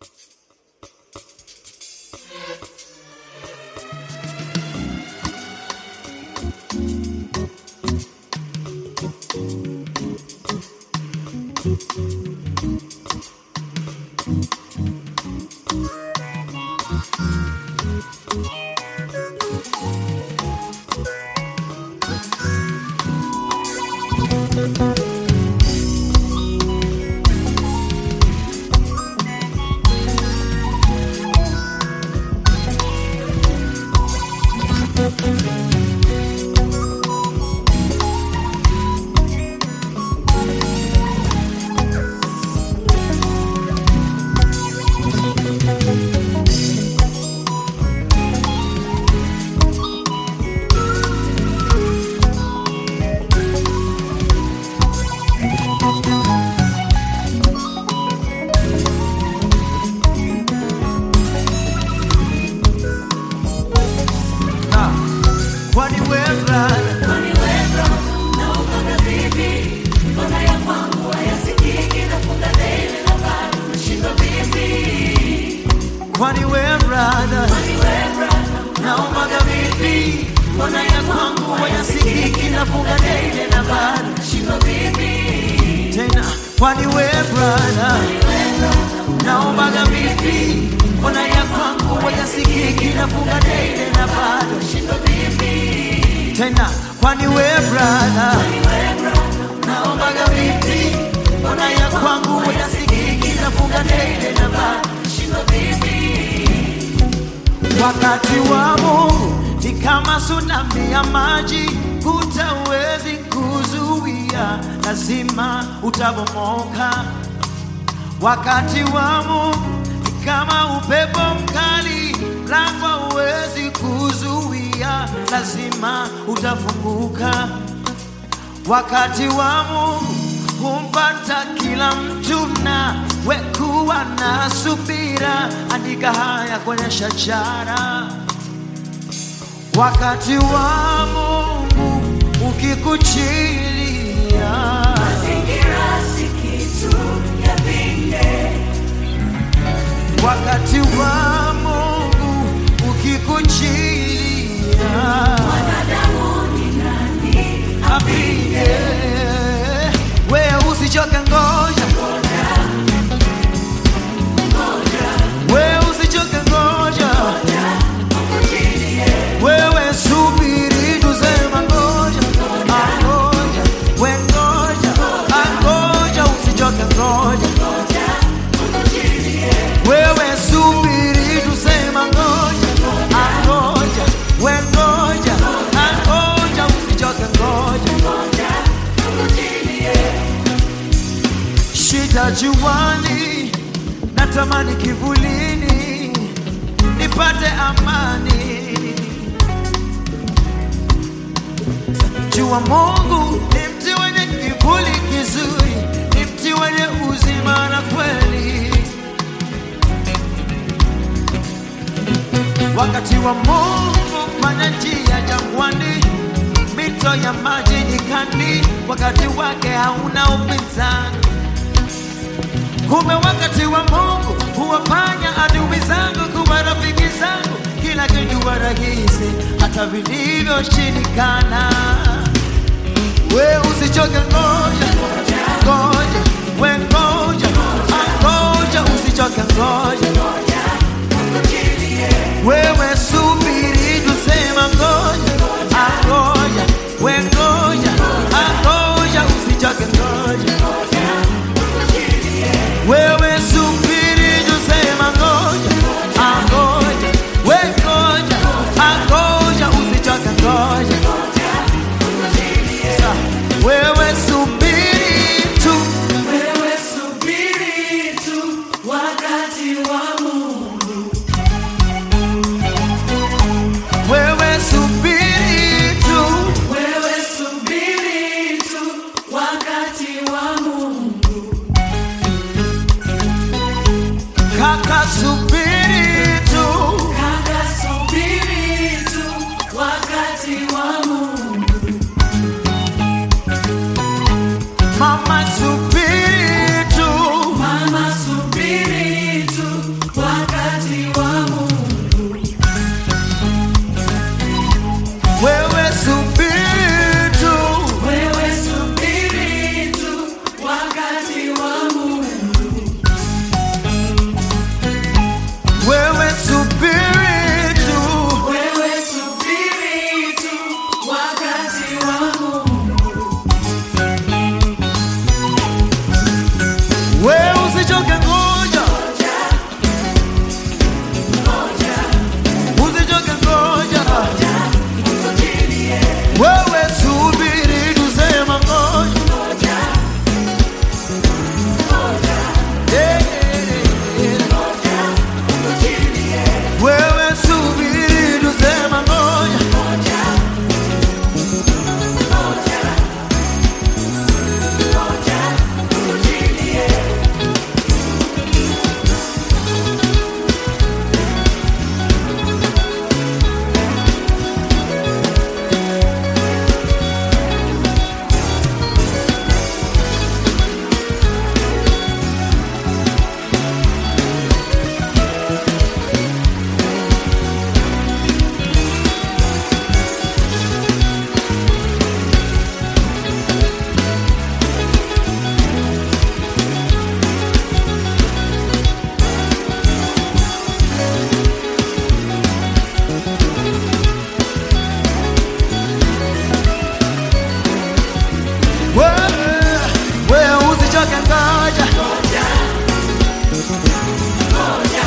Na, kwani wewe kwani wewe brother naombaga vipi mbona ya kwangu wayasikiki nafunga dele na bado nashindwa vipi tena kwani wewe brother naombaga vipi mbona ya kwangu wayasikiki nafunga dele na bado nashindwa vipi tena kwani wewe brother naombaga vipi mbona ya kwangu wayasikiki nafunga dele na bado nashindwa vipi Wakati wa Mungu ni kama tsunami ya maji, hutawezi kuzuia, lazima utabomoka. Wakati wa Mungu ni kama upepo mkali, mlango huwezi kuzuia, lazima utafunguka. Wakati wa Mungu humpata kila mtu na wekuwa na subira, andika haya kwenye shajara. Wakati wa Mungu ukikuchilia, wakati wa Mungu ukikuchilia, apige wewe, usichoke, ngoja wewe, usichoke, ngoja wewe, subiri, tusema ngoja, angoja, we ngoja, angoja, usichoke, ngoja wewe, subiri, tusema ngoja, angoja, we ngoja, angoja, usichoke, ngoja shida juani, natamani kivulini, nipate amani. Jua Mungu ni mti wenye kivuli kizuri, ni mti wenye uzima na kweli. Wakati wa Mungu fanya njia jangwani, mito ya maji nyikani, wakati wake hauna upinzani. Kumbe wakati wa Mungu huwafanya adui zangu kuwa rafiki zangu, kila kitu huwa rahisi, hata vilivyoshindikana. We usichoke, ngoja ngoja, we ngoja, ngoja, usichoke, ngoja wewe subiri, tusema ngoja, angoja, we ngoja, angoja, usichoke, ngoja wewe subiri, tusema ngoja, angoja, we ngoja, angoja, usichoke, ngoja Sa, wewe subiri tu, Wewe subiri tu wakati wa Mungu. wewe subiri tu, Wewe subiri tu wakati wa Mungu. kaka subiri tu, Kaka subiri tu wakati wa Mungu. mama subiri tu, Mama subiri tu ngoja